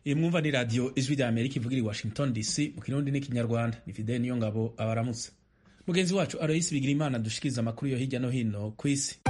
iyi mwumva ni radiyo ijwi rya amerika ivugira i washington dc mu kirundi n'ikinyarwanda ni fideli niyo ngabo abaramutse mugenzi wacu aloyisi bigira imana dushikiriza amakuru yo hirya no hino ku isi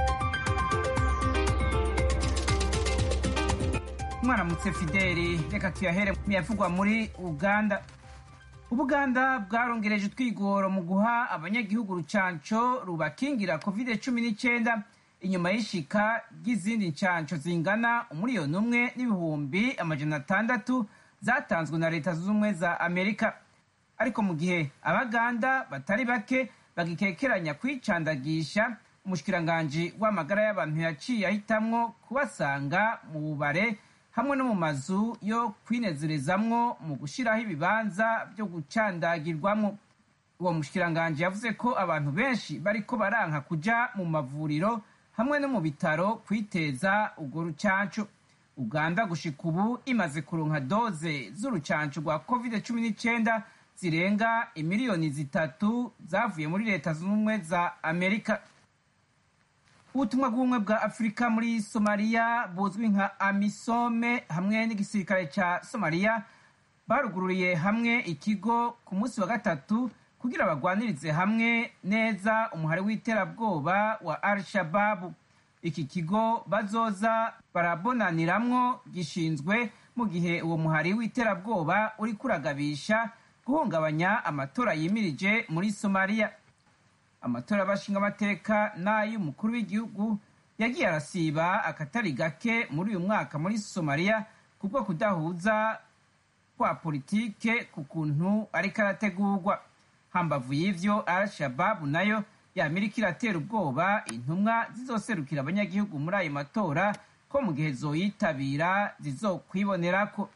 mwaramutse fideli reka tuyahere mu yavugwa muri uganda ubuganda bwarongereje utwigoro mu guha abanyagihugu urucanco rubakingira covid cumi n'icyenda inyuma y'ishika ry'izindi ncanco zingana umuriyoni umwe n'ibihumbi amajana atandatu zatanzwe na leta zunze ubumwe za amerika ariko mu gihe abaganda batari bake bagikekeranya kwicandagisha umushikiranganji w'amagara y'abantu yaciye ahitamwo kubasanga mu bubare hamwe no mu mazu yo kwinezerezamwo mu gushyiraho ibibanza byo gucandagirwamo uwo mushikiranganji yavuze ko abantu benshi bariko baranka kuja mu mavuriro hamwe no mu bitaro kwiteza urwo rucanco uganda gushika ubu imaze kuronka doze z'urucanco rwa covid cumi n'icyenda zirenga imiliyoni zitatu zavuye muri leta zunze ubumwe za amerika ubutumwa bw'ubumwe bwa afurika muri somaliya buzwi nka amisome hamwe n'igisirikare ca somaliya barugururiye hamwe ikigo ku munsi wa gatatu kugira bagwanirize hamwe neza umuhari w'iterabwoba wa al shababu iki kigo bazoza barabonaniramwo gishinzwe mu gihe uwo muhari w'iterabwoba uri kuragabisha guhungabanya amatora yimirije muri somaliya amatora y'abashinga amateka n'ay'umukuru w'igihugu yagiye arasiba akatari gake muri uyu mwaka muri somaliya kubwo kudahuza kwa politike ku kuntu ariko arategurwa hambavu y'ivyo al shababu nayo yamerika iratera ubwoba intumwa zizoserukira abanyagihugu muri ayo matora ko mu gihe zoyitabira zizokwibonerako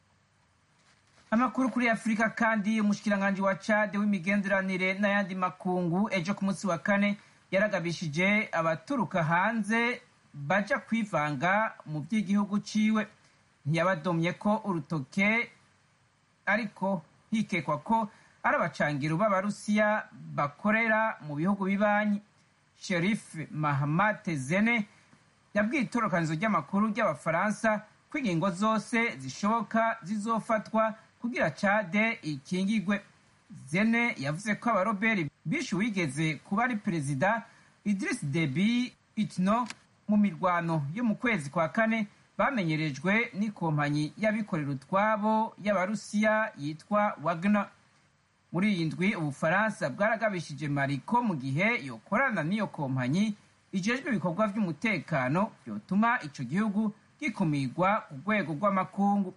amakuru kuri afurika kandi umushikiranganji wa cade w'imigenderanire n'ayandi makungu ejo ku munsi wa kane yaragabishije abaturuka hanze baja kwivanga mu by'igihugu ciwe ntiyabadomye ko urutoke ariko hikekwa ko ari abacangiro b'abarusiya bakorera mu bihugu bibanyi sherif mahamate zene yabwiye itorokanizo ry'amakuru ry'abafaransa ko ingingo zose zishoboka zizofatwa kugira cade ikingigwe zene yavuze ko abaroberi bishe uwigeze kuba ari perezida idris debi itno mu mirwano yo mu kwezi kwa kane bamenyerejwe n'ikompanyi y'abikorera utwabo y'abarusiya yitwa wagner muri iyi ndwi ubufaransa bwaragabishije mariko mu gihe yokorana n'iyo kompanyi ijejwe ibikorwa by'umutekano byotuma ico gihugu gikumirwa ku rwego rw'amakungu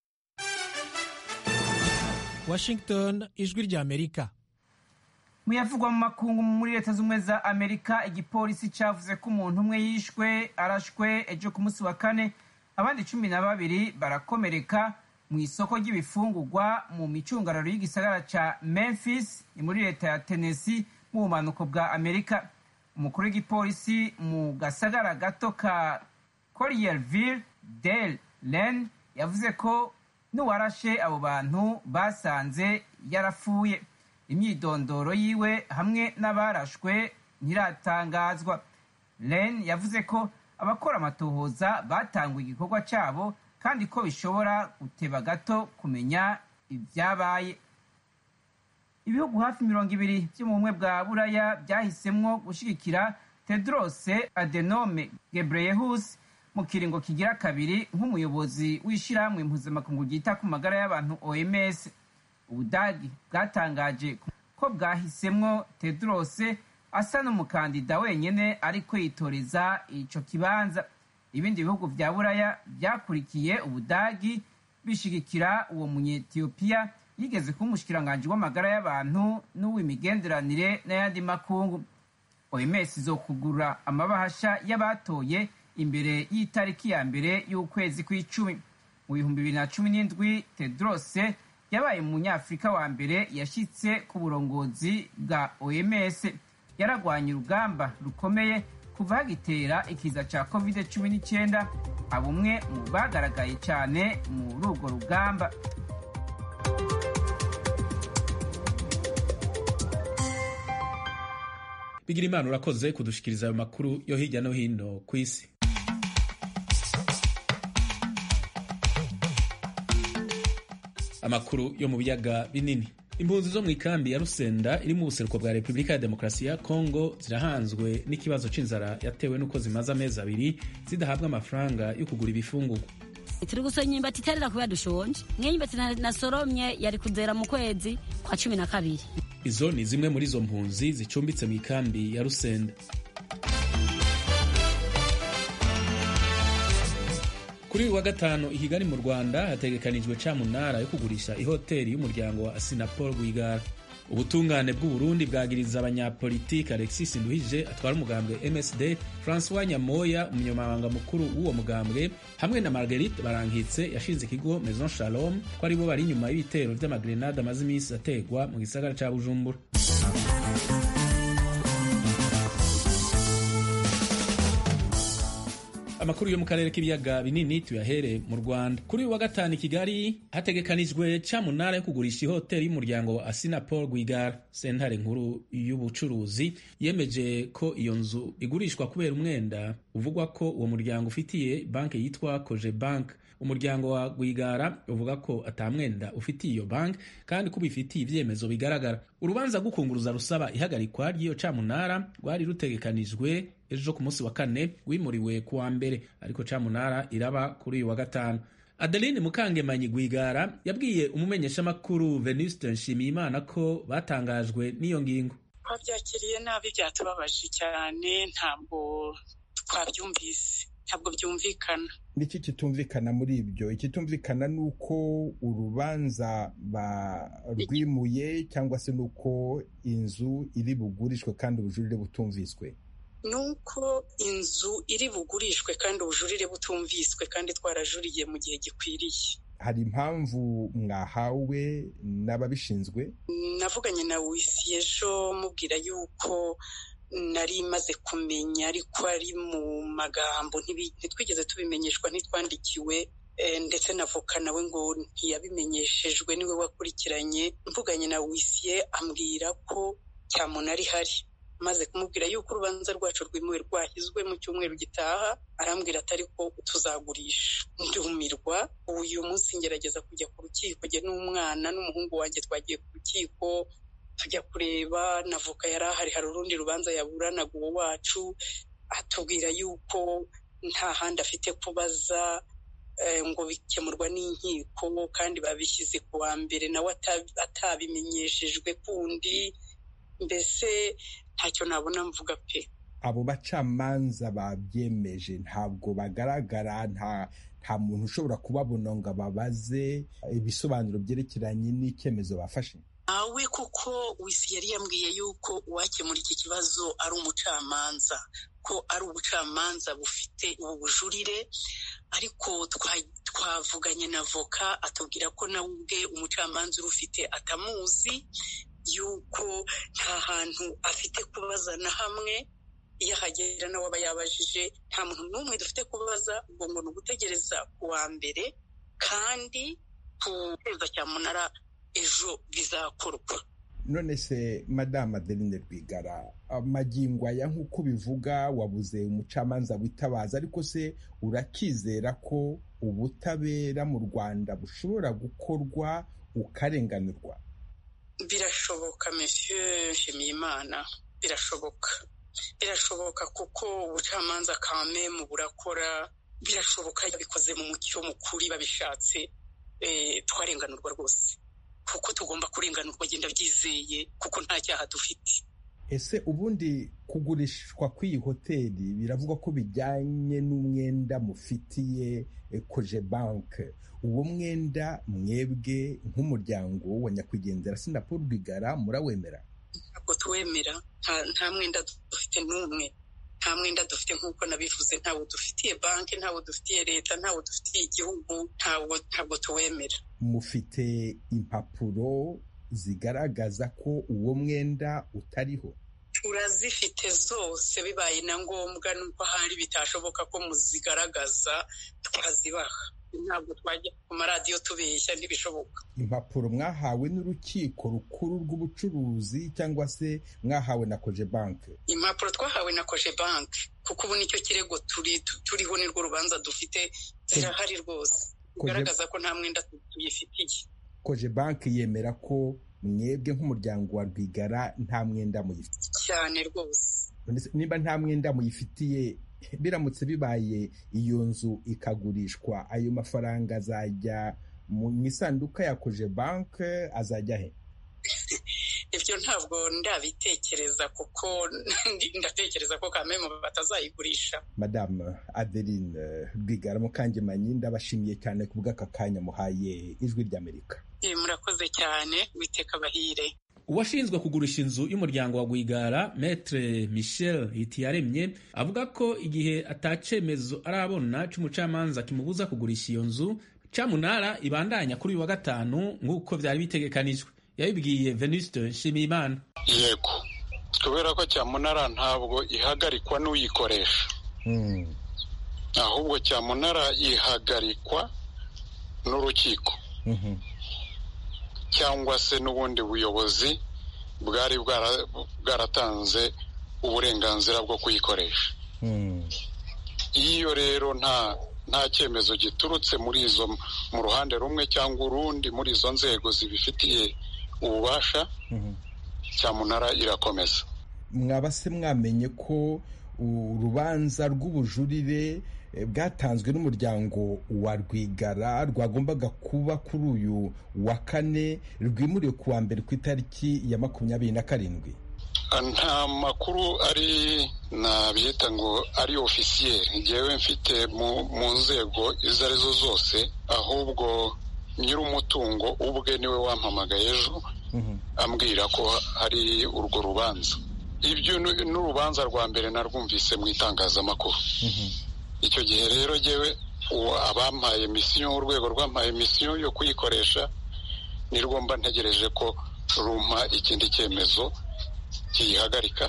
washington ijwi rya amerika muyavugwa mu makungu muri leta z'ubumwe za amerika igipolisi cavuze ko umuntu umwe yishwe arashwe ejo ku munsi wa kane abandi cumi na babiri barakomereka mu isoko ry'ibifungurwa mu micungararo y'igisagara ca memphis ni muri leta ya tennessee mu bumanuko bwa amerika umukuru w'igipolisi mu gasagara gato ka collierville del len yavuze ko n'uwarashe abo bantu basanze yarapfuye imyidondoro yiwe hamwe n'abarashwe ntiratangazwa len yavuze ko abakora amatohoza batanguye igikorwa cyabo kandi ko bishobora guteba gato kumenya ibyabaye ibihugu hafi mirongo ibiri byo mu bumwe bwa buraya byahisemwo gushyigikira tedrose adenome gebreyehus mu kiringo kigira kabiri nk'umuyobozi w'ishyirahamwe mpuzamakungu ryita ku magara y'abantu oms ubudagi bwatangaje ko bwahisemwo tedrose asa n'umukandida wenyine ariko yitoreza ico kibanza ibindi bihugu vya buraya byakurikiye ubudagi bishigikira uwo munyetiyopiya yigeze kuba umushikiranganji w'amagara y'abantu n'uw'imigenderanire n'ayandi makungu oms izokugura amabahasha y'abatoye imbere y'itariki ya mbere y'ukwezi kw'icumi mu bihumbi bibiri na cumi n'indwi tedrose yabaye umunyafurika wa mbere yashyitse ku burongozi bwa oms yaragwanye urugamba rukomeye kuva hagitera ikiza cya covid cumi n'icyenda abumwe mu bagaragaye cyane muri urwo rugamba bigira imana urakoze kudushikiriza ayo makuru yo hirya no hino ku isi amakuru yo mu biyaga binini impunzi zo mu ikambi ya rusenda iri mu buseruko bwa repubulika ya demokarasi ya kongo zirahanzwe n'ikibazo c'inzara yatewe n'uko zimaze amezi abiri zidahabwa amafaranga yo kugura ibifungurwa turi gusoma imyumbati iterera kubera dushonje nk'imyumbati nasoromye yari kuzera mu kwezi kwa cumi na kabiri izo ni zimwe muri izo mpunzi zicumbitse mu ikambi ya rusenda kuri uyu wa gatanu i kigali mu rwanda hategekanijwe camunara yo kugurisha ihoteli y'umuryango wa asinapol rwigara ubutungane bw'uburundi bwagiriza abanyapolitiki alexis nduhije atwara umugambwe msd francois nyamoya umunyamabanga mukuru w'uwo mugambwe hamwe na marguerite barankitse yashinze ikigo maison shalom ko aribo bari inyuma y'ibitero vy'amagrenade amaze iminsi ategwa mu gisagara ca bujumbura amakuru yo mu karere k'ibiyaga binini tuyahere mu rwanda kuri uyu wa gatanu i kigali hategekanijwe camunara yo kugurisha ihoteli y'umuryango wa asinapol rwigara sentare nkuru y'ubucuruzi yemeje ko iyo nzu igurishwa kubera umwenda uvugwa ko uwo muryango ufitiye banki yitwa koje bank umuryango wa rwigara uvuga ko atamwenda ufitiye iyo banki kandi ko ubifitiye ibyemezo bigaragara urubanza rw'ukunguruza rusaba ihagarikwa ry'iyo camunara rwari rutegekanijwe ejo ku munsi wa kane rwimuriwe ku wa mbere ariko camunara iraba kuri uyu wa gatanu adeline mukangemanyi rwigara yabwiye umumenyeshamakuru venuste nshimiyimana ko batangajwe n'iyo ngingo twabyakiriye nabi byatubabaje cyane ntabwo twabyumvise ntabwo byumvikana niki kitumvikana muri ibyo ikitumvikana ni uko urubanza barwimuye cyangwa se ni uko inzu iri bugurishwe kandi ubujurire butumviswe ni uko inzu iri bugurishwe kandi ubujurire butumviswe kandi twarajuriye mu gihe gikwiriye hari impamvu mwahawe n'ababishinzwe navuganye na wisi ejo mubwira yuko nari maze kumenya ariko ari mu magambo ntitwigeze tubimenyeshwa ntitwandikiwe ndetse na voka nawe ngo ntiyabimenyeshejwe niwe wakurikiranye mvuganye na wisiye ambwira ko cyamunara ihari maze kumubwira yuko urubanza rwacu rwimuwe rwashyizwe mu cyumweru gitaha arambwira atari ko tuzagurisha ndumirwa uyu munsi ngerageza kujya ku rukiko jye n'umwana n'umuhungu wanjye twagiye ku rukiko tujya kureba na voka yari ahari hari urundi rubanza yaburanaga uwo wacu atubwira yuko nta handi afite kubaza ngo bikemurwa n'inkiko kandi babishyize ku wa mbere nawe atabimenyeshejwe kundi mbese ntacyo nabona mvuga pe abo bacamanza babyemeje ntabwo bagaragara nta nta muntu ushobora kubabona ngo ababaze ibisobanuro byerekeranye n'icyemezo bafashe awe kuko wisi yari yambwiye yuko uwakemura iki kibazo ari umucamanza ko ari ubucamanza bufite ubu bujurire ariko twavuganye na voka atubwira ko nawe ubwe umucamanza urufite atamuzi yuko nta hantu afite kubaza na hamwe iyo ahagera nawe aba yabajije nta muntu n'umwe dufite kubaza ubwo ngo ni ugutegereza ku wa mbere kandi ku kwezi cyamunara ejo bizakorwa none se madamu adeline rwigara amagingo aya nk'uko bivuga wabuze umucamanza witabaza ariko se urakizera ko ubutabera mu rwanda bushobora gukorwa ukarenganurwa birashoboka monsieur nshimiyimana birashoboka birashoboka kuko ubucamanza kamemu burakora birashoboka bikoze mu mucyo mukuri babishatse twarenganurwa rwose kuko tugomba kurenganurwa genda byizeye kuko nta cyaha dufite ese ubundi kugurishwa kw'iyi hoteli biravugwa ko bijyanye n'umwenda mufitiye koje banke uwo mwenda mwebwe nk'umuryango wa nyakwigendera sinapol rwigara murawemera ntabwo tuwemera nta mwenda dufite n'umwe nta mwenda dufite nk'uko nabivuze ntawo dufitiye banki ntawo dufitiye leta ntawo dufitiye igihugu ntabwo tuwemera mufite impapuro zigaragaza ko uwo mwenda utariho turazifite zose bibaye na ngombwa nuko ahari bitashoboka ko muzigaragaza twazibaha ntabwo twajya ku maradiyo tubeshya ntibishoboka impapuro mwahawe n'urukiko rukuru rw'ubucuruzi cyangwa se mwahawe na koje banke impapuro twahawe na koje banke kuko ubu nicyo kirego turiho nirwo rubanza dufite zirahari rwose bigaragaza ko nta mwenda tuyifitiye koje banki yemera ko mwebwe nk'umuryango wa rwigara nta mwenda muyifitiye cyane rwose niba nta mwenda muyifitiye biramutse bibaye iyo nzu ikagurishwa ayo mafaranga azajya mu isanduka ya koje banki azajya he ibyo ntabwo ndabitekereza kuko ndatekereza ko kamemu batazayigurisha madamu adeline rwigara mukangemanyi ndabashimiye cyane ku bw'aka kanya muhaye ijwi ry'amerika murakoze cyane witeka abahire uwashinzwe kugurisha inzu y'umuryango wa Rwigara Maître Michel Hitiyaremye avuga ko igihe atacemezo arabona c'umucamanza kimubuza kugurisha iyo nzu camunara ibandanya kuri uyu wa gatanu nk'uko vyari bitegekanijwe yabibwiye Venuste Nshimiyimana yego kubera ko cyamunara ntabwo ihagarikwa n'uyikoresha ahubwo cyamunara ihagarikwa n'urukiko cyangwa se n'ubundi buyobozi bwari bwaratanze uburenganzira bwo kuyikoresha iyo rero nta nta cyemezo giturutse muri izo mu ruhande rumwe cyangwa urundi muri izo nzego zibifitiye ububasha cyamunara irakomeza mwaba se mwamenye ko urubanza rw'ubujurire bwatanzwe n'umuryango wa rwigara rwagombaga kuba kuri uyu wa kane rwimuriwe ku wa mbere ku itariki ya makumyabiri na karindwi nta makuru ari nabyita ngo ari ofisiyeri ngewe mfite mu nzego izo arizo zose ahubwo nyir'umutungo ubwe niwe wampamagaye ejo ambwira ko hari urwo rubanza ibyo n'urubanza rwa mbere narwumvise mu itangazamakuru icyo gihe rero ngewe abampaye misiyo urwego rwampaye misiyo yo kuyikoresha nirwo mba ntegereje ko rumpa ikindi cyemezo kiyihagarika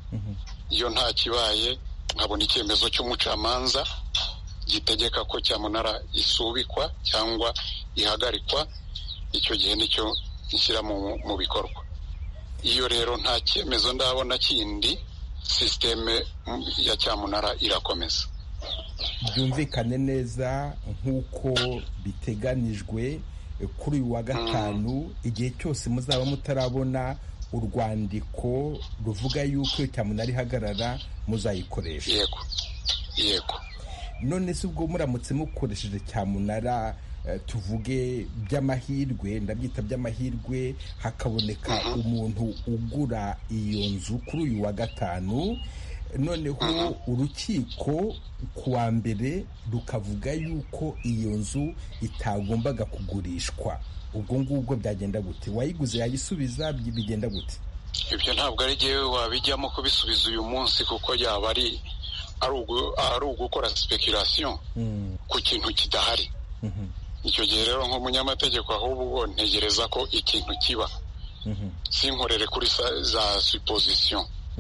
iyo nta kibaye nkabona icyemezo cy'umucamanza gitegeka ko cyamunara isubikwa cyangwa ihagarikwa icyo gihe nicyo nshyira mu bikorwa iyo rero nta cyemezo ndabona kindi sisiteme ya cyamunara irakomeza byumvikane neza nk'uko biteganijwe kuri uyu wa gatanu igihe cyose muzaba mutarabona urwandiko ruvuga yuko iyo cyamunara ihagarara muzayikoresha yego yego none se ubwo muramutse mukoresheje cyamunara tuvuge by'amahirwe ndabyita by'amahirwe hakaboneka umuntu ugura iyo nzu kuri uyu wa gatanu noneho urukiko ku wa mbere rukavuga yuko iyo nzu itagombaga kugurishwa ubwo ngubwo byagenda gute wayiguze yayisubiza bigenda gute ibyo ntabwo ari ngewe wabijyamo kubisubiza uyu munsi kuko yaba ari ari ugukora sipekurasiyo ku kintu kidahari icyo gihe rero nk'umunyamategeko ahubwo ntegereza ko ikintu kiba sinkorere kuri za supozisiyo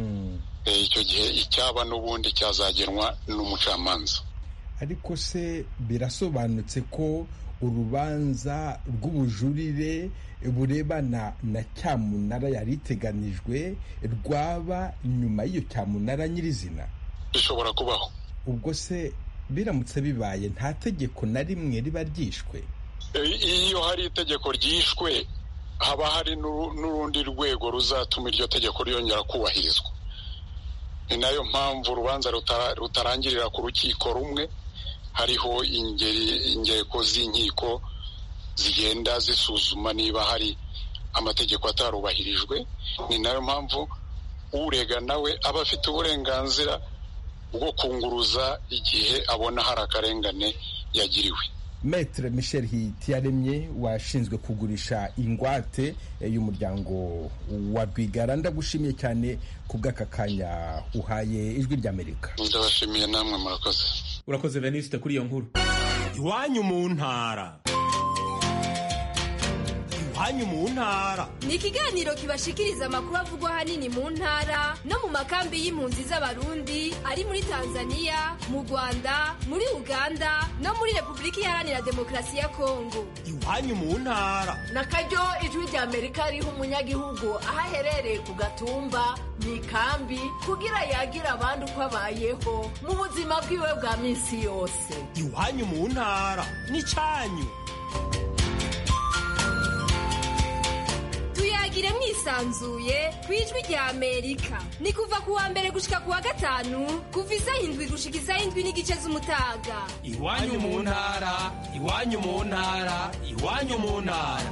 icyo gihe icyaba n'ubundi cyazagenwa n'umucamanza ariko se birasobanutse ko urubanza rw'ubujurire burebana na cyamunara yari iteganijwe rwaba nyuma y'iyo cyamunara nyirizina bishobora kubaho ubwo se biramutse bibaye nta tegeko na rimwe riba ryishwe iyo hari itegeko ryishwe haba hari n'urundi rwego ruzatuma iryo tegeko ryongera kubahirizwa ni nayo mpamvu urubanza rutarangirira ku rukiko rumwe hariho ingeko z'inkiko zigenda zisuzuma niba hari amategeko atarubahirijwe ni nayo mpamvu urega nawe aba afite uburenganzira bwo kunguruza igihe abona hari akarengane yagiriwe Maître Michel Hitiyaremye washinzwe kugurisha ingwate y'umuryango wa Rwigara ndagushimiye cyane ku bw'aka kanya uhaye ijwi ry'Amerika ndabashimiye namwe murakoze urakoze Venuste kuri iyo nkuru iwanyu mu ntara iwanyu mu ntara ni ikiganiro kibashikiriza amakuru avugwa ahanini mu ntara no mu makambi y'impunzi z'abarundi ari muri tanzania mu rwanda muri uganda no muri repubulika iharanira demokarasi ya kongo iwanyu mu ntara na karyo ijwi rya amerika riha umunyagihugu aho aherereye ku gatumba mu ikambi kugira yagira abandi uko abayeho mu buzima bwiwe bwa minsi yose iwanyu mu ntara ni cyanyu yisanzuye ku ijwi rya amerika ni kuva ku wa mbere gushika ku wa gatanu kuva isaha indwi gushika isaha indwi n'igice z'umutaga iwanyu mu ntara iwanyu mu ntara iwanyu mu ntara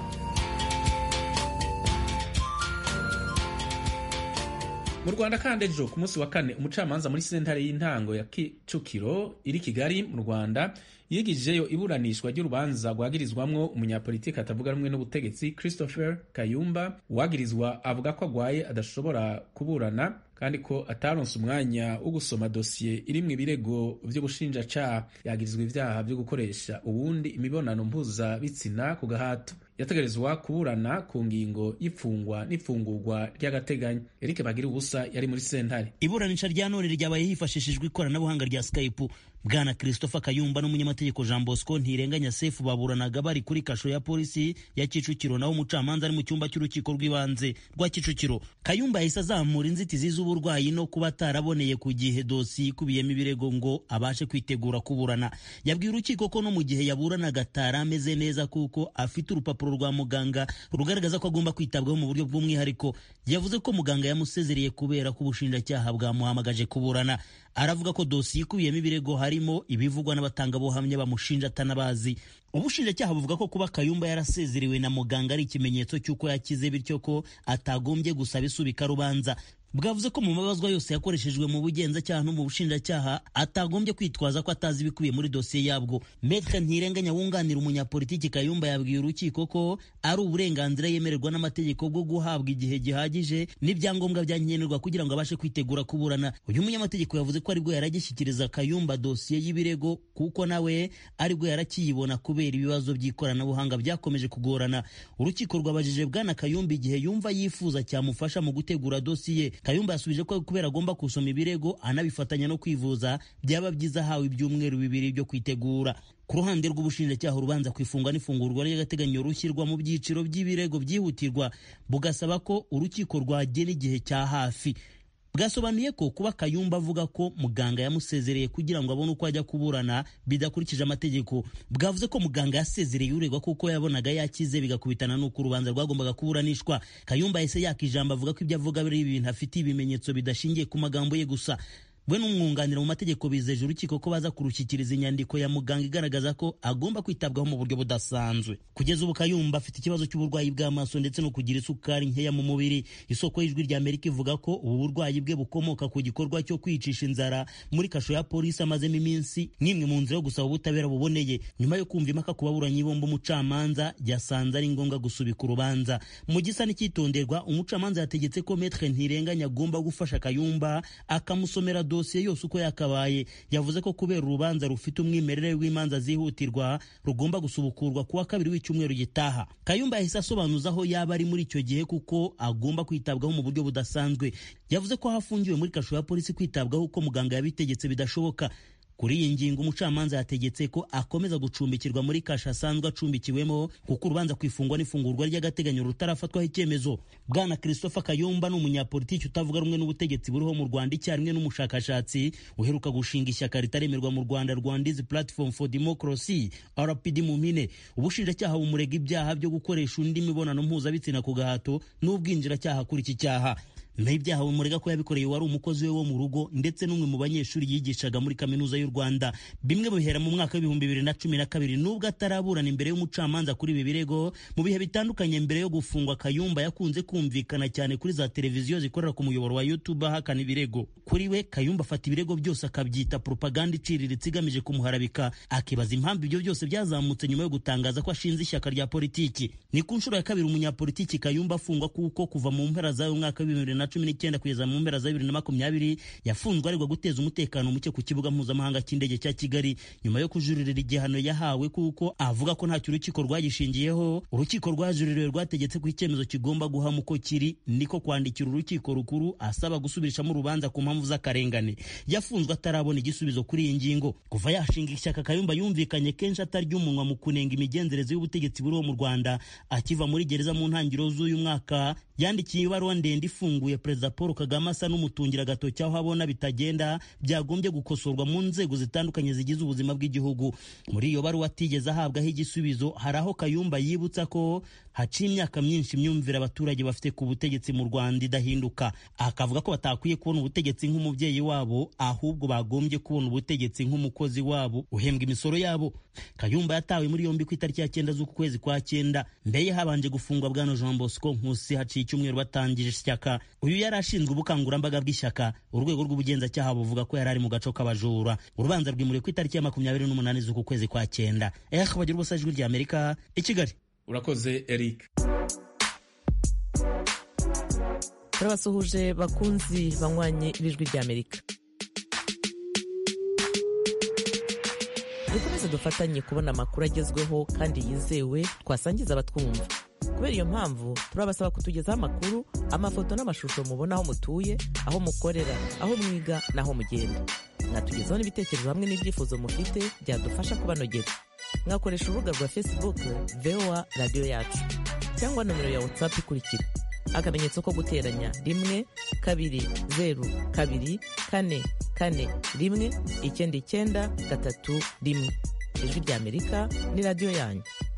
mu rwanda kandi ejo ku munsi wa kane umucamanza muri sentare y'intango ya kicukiro iri kigali mu rwanda yigijeyo iburanishwa ry'urubanza rwagirizwamwo umunyapolitiki atavuga rumwe n'ubutegetsi christopher kayumba uwagirizwa avuga ko agwaye adashobora kuburana kandi ko ataronse umwanya wo gusoma dosiye irimwo ibirego vy'ubushinjacaha yagirizwa ivyaha vyo gukoresha uwundi imibonano mpuzabitsina ku gahato yategerezwa kuburana ku ngingo y'ifungwa n'ifungurwa ry'agateganyo eric bagira ubusa yari muri sentare iburanisha rya none ryabaye hifashishijwe ikoranabuhanga rya skype bwana christopher kayumba n'umunyamategeko jean bosco ntirenganya sefu baburanaga bari kuri kasho ya polisi ya kicukiro naho umucamanza ari mu cyumba cy'urukiko rw'ibanze rwa kicukiro kayumba yahise azamura inzitizi z'uburwayi no kuba ataraboneye ku gihe dosiye ikubiyemo ibirego ngo abashe kwitegura kuburana yabwiye urukiko ko no mu gihe yaburanaga atari ameze neza kuko afite urupapuro rwa muganga rugaragaza ko agomba kwitabwaho mu buryo bw'umwihariko yavuze ko muganga yamusezereye kubera ko ubushinjacyaha bwamuhamagaje kuburana aravuga ko dosiye ikubiyemo ibirego harimo ibivugwa n'abatangabuhamya bamushinja atanabazi ubushinjacyaha buvuga ko kuba kayumba yarasezerewe na muganga ari ikimenyetso cy'uko yakize bityo ko atagombye gusaba isubika rubanza bwavuze ko mu mabazwa yose yakoreshejwe mu bugenzacyaha no mu bushinjacyaha atagombye kwitwaza ko atazi ibikubiye muri dosiye yabwo metre ntirenganya wunganira umunyapolitiki kayumba yabwiye urukiko ko ari uburenganzira yemererwa n'amategeko bwo guhabwa igihe gihagije n'ibyangombwa byankenerwa kugira ngo abashe kwitegura kuburana uyu munyamategeko yavuze ko aribwo yaragishyikiriza kayumba dosiye y'ibirego kuko nawe aribwo yarakiyibona kubera ibibazo by'ikoranabuhanga byakomeje kugorana urukiko rwabajije bwana kayumba igihe yumva yifuza cyamufasha mu gutegura dosiye kayumba yasubije ko kubera agomba gusoma ibirego anabifatanya no kwivuza byaba byiza ahawe ibyumweru bibiri byo kwitegura ku ruhande rw'ubushinjacyaha urubanza ku ifungwa n'ifungurwa ry'agateganyo rushyirwa mu byiciro by'ibirego byihutirwa bugasaba ko urukiko rwagena igihe cya hafi bwasobanuye ko kuba kayumba avuga ko muganga yamusezereye kugira ngo abone uko ajya kuburana bidakurikije amategeko bwavuze ko muganga yasezereye uregwa kuko yabonaga yakize bigakubitana n'uko urubanza rwagombaga kuburanishwa kayumba yahise yaka ijambo avuga ko ibyo avuga ari ibintu afite ibimenyetso bidashingiye ku magambo ye gusa we n'umwunganira mu mategeko bizeje urukiko ko baza kurushyikiriza inyandiko ya muganga igaragaza ko agomba kwitabwaho mu buryo budasanzwe kugeza ubu kayumba afite ikibazo cy'uburwayi bw'amaso ndetse no kugira isukari nkeya mu mubiri isoko y'ijwi rya amerika ivuga ko ubu burwayi bwe bukomoka ku gikorwa cyo kwicisha inzara muri kasho ya polisi amazemo iminsi n'imwe mu nzira yo gusaba ubutabera buboneye nyuma yo kumva impaka ku baburanyi bombi umucamanza yasanze ari ngombwa gusubika urubanza mu gisa n'icyitonderwa umucamanza yategetse ko metre ntirenganya agomba gufasha kayumba akamusomera dosiye yose uko yakabaye yavuze ko kubera urubanza rufite umwimerere w'imanza zihutirwa rugomba gusubukurwa kuwa kabiri w'icyumweru gitaha kayumba yahise asobanuza aho yaba ari muri icyo gihe kuko agomba kwitabwaho mu buryo budasanzwe yavuze ko aho afungiwe muri kasho ya polisi kwitabwaho uko muganga yabitegetse bidashoboka kuri iyi ngingo umucamanza yategetse ko akomeza gucumbikirwa muri kasha asanzwe acumbikiwemo kuko urubanza ku ifungwa n'ifungurwa ry'agateganyo rutarafatwaho icyemezo bwana christopher kayumba ni umunyapolitiki utavuga rumwe n'ubutegetsi buriho mu rwanda icyarimwe n'umushakashatsi uheruka gushinga ishyaka ritaremerwa mu rwanda rwandizi platform for democracy rpd mu mpine ubushinjacyaha bumurega ibyaha byo gukoresha undi mibonano mpuzabitsina ku gahato n'ubwinjiracyaha kuri iki cyaha n'ibyaha bimurega ko yabikoreye wari umukozi we wo mu rugo ndetse n'umwe mu banyeshuri yigishaga muri kaminuza y'u rwanda bimwe bihera mu mwaka w'ibihumbi bibiri na cumi na kabiri nubwo ataraburana imbere y'umucamanza kuri ibi birego mu bihe bitandukanye mbere yo gufungwa kayumba yakunze kumvikana cyane kuri za televiziyo zikorera ku muyoboro wa youtube ahakana ibirego kuri we kayumba afata ibirego byose akabyita propaganda iciriritse igamije kumuharabika akibaza impamvu ibyo byose byazamutse nyuma yo gutangaza ko ashinze ishyaka rya politiki ni ku nshuro ya kabiri umunyapolitiki kayumba afungwa kuko kuva mu mpera z'ayo mwaka w'ibihumbi na cumi n'icyenda kugeza mu mpera za bibiri na makumyabiri yafunzwe aregwa guteza umutekano muke ku kibuga mpuzamahanga cy'indege cya kigali nyuma yo kujuririra igihano yahawe kuko avuga ko ntacyo urukiko rwagishingiyeho urukiko rwajuririwe rwategetse ko icyemezo kigomba guhama uko kiri niko kwandikira urukiko rukuru asaba gusubirishamo urubanza ku mpamvu z'akarengane yafunzwe atarabona igisubizo kuri iyi ngingo kuva yashinga ishyaka kayumba yumvikanye kenshi atarya umunwa mu kunenga imigenzereze y'ubutegetsi buriho mu rwanda akiva muri gereza mu ntangiriro z'uyu mwaka yandikiye ibaruwa ndende ifunguye perezida paul kagame asa n'umutungira agatoki aho abona bitagenda byagombye gukosorwa mu nzego zitandukanye zigize ubuzima bw'igihugu muri iyo baruwa atigeze ahabwaho igisubizo hari aho kayumba yibutsa ko haciye imyaka myinshi imyumvire abaturage bafite ku butegetsi mu rwanda idahinduka akavuga ko batakwiye kubona ubutegetsi nk'umubyeyi wabo ahubwo bagombye kubona ubutegetsi nk'umukozi wabo uhembwa imisoro yabo kayumba yatawe muri yombi ku itariki ya cyenda z'uku kwezi kwa cyenda mbere habanje gufungwa bwana jean bosco nkusi haciye icyumweru batangije ishyaka uyu yari ashinzwe ubukangurambaga bw'ishyaka urwego rw'ubugenzacyaha buvuga ko yari ari mu gaco k'abajura urubanza rwimuriwe ku itariki ya makumyabiri n'umunani z'uku kwezi kwa cyenda eh bagira ubusa ijwi rya amerika i kigali urakoze eric turabasuhuje bakunzi banywanye b'ijwi rya amerika dukomeze dufatanye kubona amakuru agezweho kandi yizewe twasangiza abatwumva kubera iyo mpamvu turabasaba kutugezaho amakuru amafoto n'amashusho mubona aho mutuye aho mukorera aho mwiga n'aho mugenda mwatugezaho n'ibitekerezo hamwe n'ibyifuzo mufite byadufasha kubanogera mwakoresha urubuga rwa facebook voa radiyo yacu cyangwa nomero ya whatsapp ikurikira akamenyetso ko guteranya rimwe kabiri zeru kabiri kane kane rimwe icyenda icyenda gatatu rimwe ijwi rya amerika ni radiyo yanyu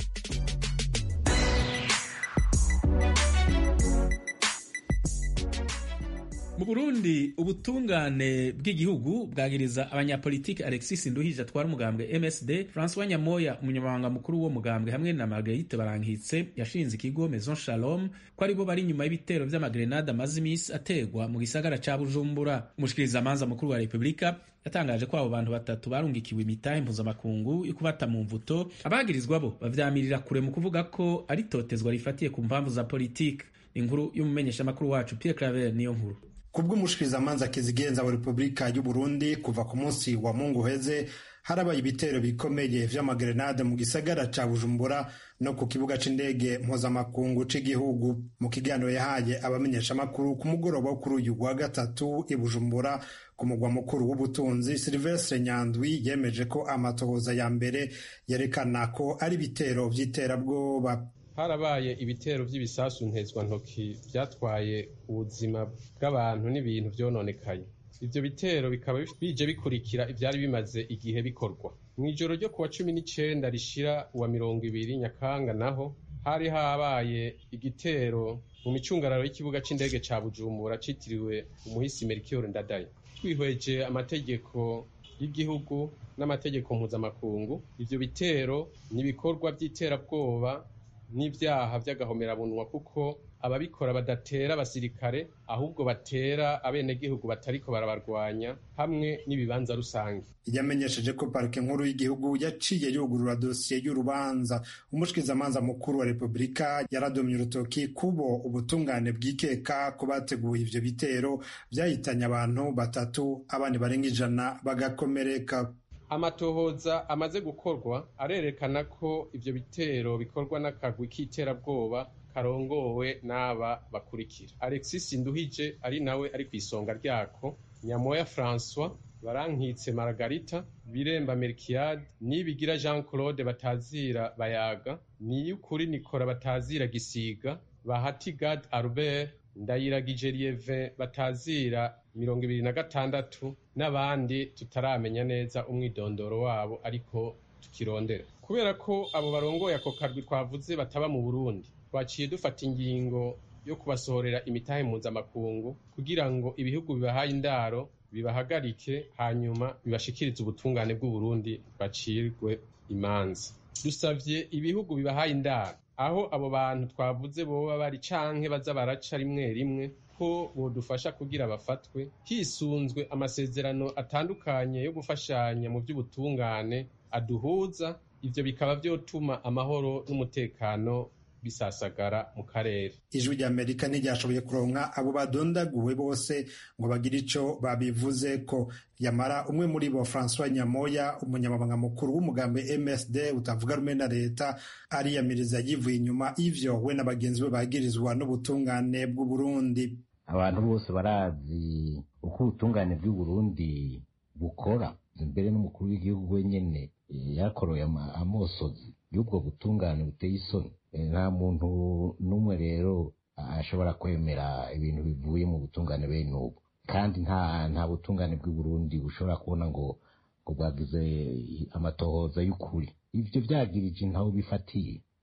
mu burundi ubutungane bw'igihugu bwagiriza abanyapolitiki alexis nduhije atwara umugambwe msd francois nyamoya umunyamabanga mukuru w'uwo mugambwe hamwe na margarite barankitse yashinze ikigo maison shalom ko aribo bari inyuma y'ibitero vy'amagrenade amaze imisi ategwa mu gisagara ca bujumbura umushikirizamanza mukuru wa repubulika yatangaje ko abo bantu batatu barungikiwe imitahe mpuzamakungu yo kubata mu mvuto abagirizwa bo bavyamirira kure mu kuvuga ko ari totezwa rifatiye ku mpamvu za politiki inkuru y'umumenyeshamakuru wacu pierre claver niyo nkuru kubw'umushikirizamanza kizigenza wa repubulika y'u burundi kuva ku munsi wa mungu uheze harabaye ibitero bikomeye vy'amagrenade mu gisagara ca bujumbura no ku kibuga c'indege mpuzamakungu c'igihugu mu kiganiro yahaye abamenyeshamakuru ku mugoroba wo kuri uyu wa gatatu i bujumbura ku mugwa mukuru w'ubutunzi silvestre nyandwi yemeje ko amatohoza ya mbere yerekana ko ari ibitero vy'iterabwoba harabaye ibitero by'ibisasu ntezwantoki byatwaye ubuzima bw'abantu n'ibintu byononekaye ibyo bitero bikaba bije bikurikira ibyari bimaze igihe bikorwa mu ijoro ryo kuwa cumi n'icenda rishira uwa mirongo ibiri nyakanga naho hari habaye igitero mu micungararo y'ikibuga c'indege ca bujumbura citiriwe umuhisi melchior ndadaye twihweje amategeko y'igihugu n'amategeko mpuzamakungu ivyo bitero ni ibikorwa vy'iterabwoba n'ibyaha by'agahomerabunwa kuko ababikora badatera abasirikare ahubwo batera abenegihugu batariko barabarwanya hamwe n'ibibanza rusange yamenyesheje ko parike nkuru y'igihugu yaciye yugurura dosiye y'urubanza umushikirizamanza mukuru wa repubulika yaradomye urutoki kubo ubutungane bwikeka ko bateguye ivyo bitero vyahitanye abantu batatu abandi barenga ijana bagakomereka amatohoza amaze gukorwa arerekana ko ivyo bitero bikorwa n'akagwi k'iterabwoba karongowe n'aba bakurikira alexis nduhije ari nawe ari ku isonga ryako nyamoya francois barankitse margarita biremba melkiade nibigira jean claude batazira bayaga niyukuri nikora batazira gisiga bahati gad albert ndayiragije lieve batazira mirongo ibiri na gatandatu n'abandi tutaramenya neza umwidondoro wabo ariko tukirondera kubera ko abo barongoye ako karwi twavuze bataba mu burundi twaciye dufata ingingo yo kubasohorera imitahe mpuzamakungu kugira ngo ibihugu bibahaye indaro bibahagarike hanyuma bibashikirize ubutungane bw'uburundi bacirwe imanza dusavye ibihugu bibahaye indaro aho abo bantu twavuze boba bari canke baza baraca rimwe rimwe ko bodufasha kugira bafatwe hisunzwe amasezerano atandukanye yo gufashanya mu by'ubutungane aduhuza ivyo bikaba vyotuma amahoro n'umutekano bisasagara mu karere ijwi rya amerika ntiryashoboye kuronka abo badondaguwe bose ngo bagire ico babivuze ko yamara umwe muri bo francois nyamoya umunyamabanga mukuru w'umugambi msd utavuga rumwe na leta ariyamiriza yivuye inyuma ivyo we na bagenzi be bagirizwa n'ubutungane bw'uburundi abantu bose barazi uko ubutungane bw'uburundi bukora mbere n'umukuru w'igihugu wenyene yakoroye amosozi y'ubwo butungane buteye isoni nta muntu n'umwe rero ashobora kwemera ibintu bivuye mu butungane bene ubu kandi nta nta butungane bw'i Burundi bushobora kubona ngo ngo bwagize amatohoza y'ukuri ivyo vyagirije ntaho bifatiye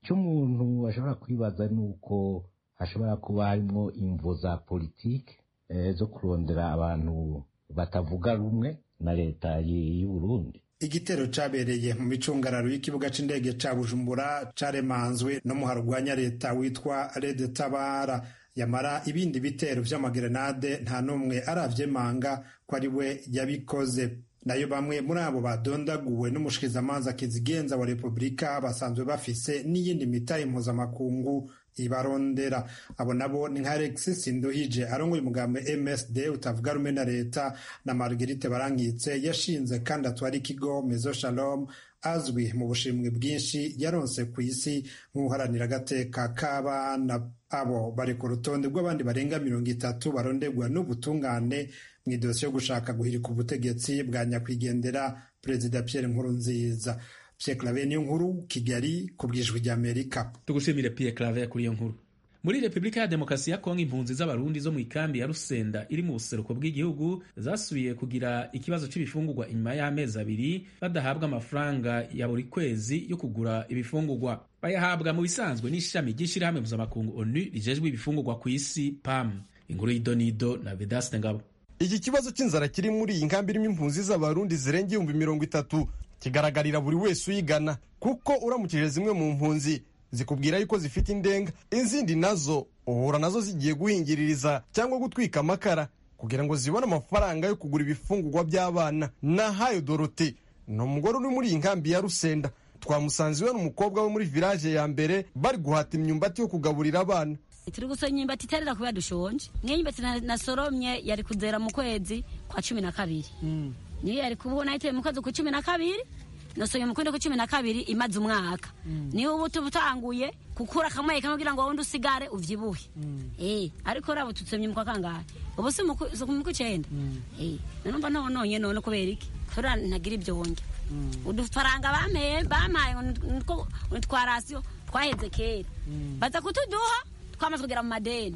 icyo umuntu ashobora kwibaza ni uko hashobora kuba harimo imvo za politiki zo kurondera abantu batavuga rumwe na leta y'u Burundi igitero cabereye mu micungararo y'ikibuga c'indege ca bujumbura caremanzwe no mu harugwanya leta witwa rede tabara yamara ibindi bitero vy'amagerenade nta n'umwe aravyemanga ko ari we yabikoze nayo bamwe muri abo badondaguwe n'umushikizamanza kizigenza wa repubulika basanzwe bafise n'iyindi mitahe mpuzamakungu ibarondera abo nabo ni nka alexis nduhije arongoye umugambi msd utavuga rumwe na leta na marguerite barankitse yashinze kandi atwara ikigo mezo shalom azwi mu bushimwe bwinshi yaronse ku isi nk'uharanira agateka k'abana abo bari ku rutonde rw'abandi barenga mirongo itatu barondegwa n'ubutungane mu idosiye yo gushaka guhirika ubutegetsi bwa nyakwigendera perezida pierre nkurunziza pierre claver niyo nkuru kigali ku bwijwi ry'amerika tugushimire pierre claver kuri iyo nkuru muri repubulika ya demokarasi ya kongo impunzi z'abarundi zo mu ikambi ya rusenda iri mu buseruko bw'igihugu zasubiye kugira ikibazo cy'ibifungurwa inyuma y'amezi abiri badahabwa amafaranga ya buri kwezi yo kugura ibifungurwa bayahabwa mu bisanzwe n'ishami ry'ishyirahamwe mpuzamakungu onu rijejwe ibifungurwa ku isi pam inkuru y'idonido na vedaste ngabo iki kibazo cy'inzara kiri muri iyi nkambi irimo impunzi z'abarundi zirenga ibihumbi mirongo itatu kigaragarira buri wese uyigana kuko uramukije zimwe mu mpunzi zikubwira yuko zifite indenga izindi nazo uhura nazo zigiye guhingiririza cyangwa gutwika amakara kugira ngo zibone amafaranga yo kugura ibifungurwa by'abana nahayo dorote ni umugore uri muri iyi nkambi ya rusenda twamusanze iwe n'umukobwa we muri village ya mbere bari guhata imyumbati yo kugaburira abana turi gusoma imyumbati itarera kubera dushonje niyo myumbati nasoromye yari kuzera mu kwezi kwa cumi na kabiri niyo yari kubona yiteye mu kwezi kwa cumi na kabiri nasoye mu kwezi kwa cumi na kabiri imaze umwaka niho ubu tuba utanguye gukura kamwe kamwe kugira ngo wundi usigare uvyibuhe eh ariko rabo tutsomye mu kwa kangahe ubu si mu kw'icenda eh nanumva nononye none kubera iki kubera ntagira ibyo wonge udufaranga bameye bamaye ngo twarasiyo twaheze kera baza kutuduha twamaze kugera mu madeni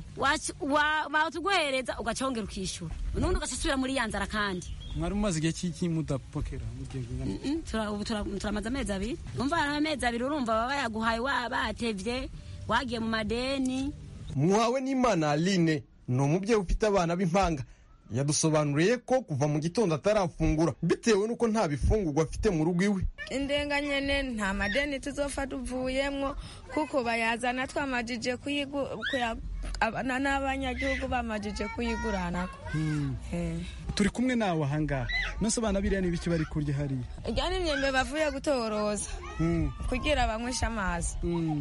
watuguhereza ugacongera ukishyura unubundi ugasubira muri ya nzara kandi mwari mumaze igihe cy'iki mudapokera ubu turamaze amezi abiri umva amezi abiri urumva baba bayaguhaye batevye wagiye mu madeni muhawe n'imana aline ni umubyeyi ufite abana b'impanga yadusobanuriye ko kuva mu gitondo atarafungura bitewe n'uko nta bifungurwa afite mu rugo iwe indenga nyene nta madeni tuzofa tuvuyemwo kuko bayazana twamajije abana n'abanyagihugu bamajije kuyiguranako turi kumwe nawe ahangaha nose abana biriya ni ibiki bari kurya hariya irya ni imyembe bavuye gutoroza kugira banyweshe amazi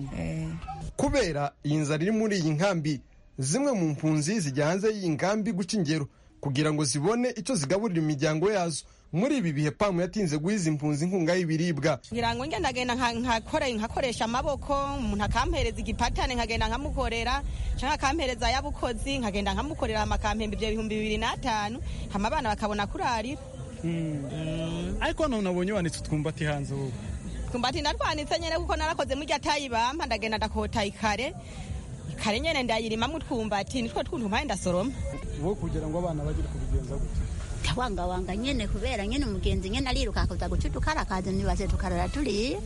kubera iyi nzara iri muri iyi nkambi zimwe mu mpunzi zijya hanze y'iyi nkambi guca ingero kugira ngo zibone icyo zigaburira imiryango yazo muri ibi bihe pamu yatinze guha izi mpunzi inkunga y'ibiribwa ngira ngo ngendagenda nkakoresha amaboko umuntu akampereza igipatane nkagenda nkamukorera cyangwa akampereza ay'abukozi nkagenda nkamukorera amakampembe ibyo bihumbi bibiri n'atanu hama abana bakabona kurarira ariko hano nabonye wanitse utwumbati hanze wowe twumbati ndatwanitse nyine kuko narakoze muri tayi bampa ndagenda ndakota ikare kare nyene ndayirimamwo utwumbati nitwo twuntu mpaye ndasoroma wowe kugira ngo abana bagire kubigenza gute wangawanga nyene kubera nyene umugenzi nyene ariruka kuza guca utukarakazi nibaze tukarara turiye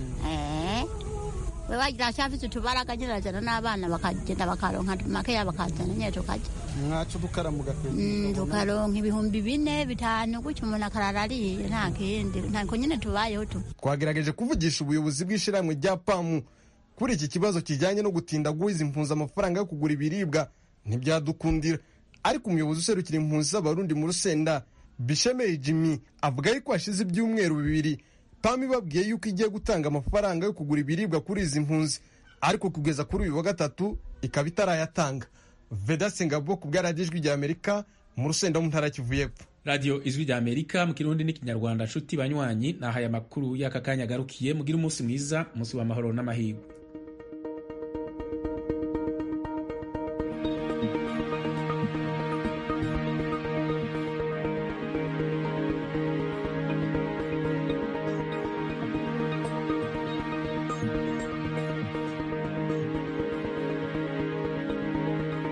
we wagira ashafise utubaraga nyene arajana n'abana bakagenda bakaronka makeya bakazana nyene tukarya mwaca udukara mugakwega tukaronka ibihumbi bine bitanu gutyo umuntu akarara ariye nta kindi ntako nyene tubayeho tu twagerageje kuvugisha ubuyobozi bw'ishirahamwe rya pamu kuri iki kibazo kijyanye no gutinda guhiza impunzi amafaranga yo kugura ibiribwa ntibyadukundira ariko umuyobozi userukira impunzi z'abarundi mu rusenda bishemeye jimmy avuga yuko hashize ibyumweru bibiri pamu ibabwiye yuko igiye gutanga amafaranga yo kugura ibiribwa kuri izi mpunzi ariko kugeza kuri uyu wa gatatu ikaba itarayatanga vedase ngabo ku bwaragijwi rya amerika mu rusenda mu ntara kivu y'epfo radiyo ijwi rya amerika mu kirundi n'ikinyarwanda nshuti banywanyi nahaye amakuru y'aka kanya agarukiye mugire umunsi mwiza umunsi w'amahoro n'amahirwe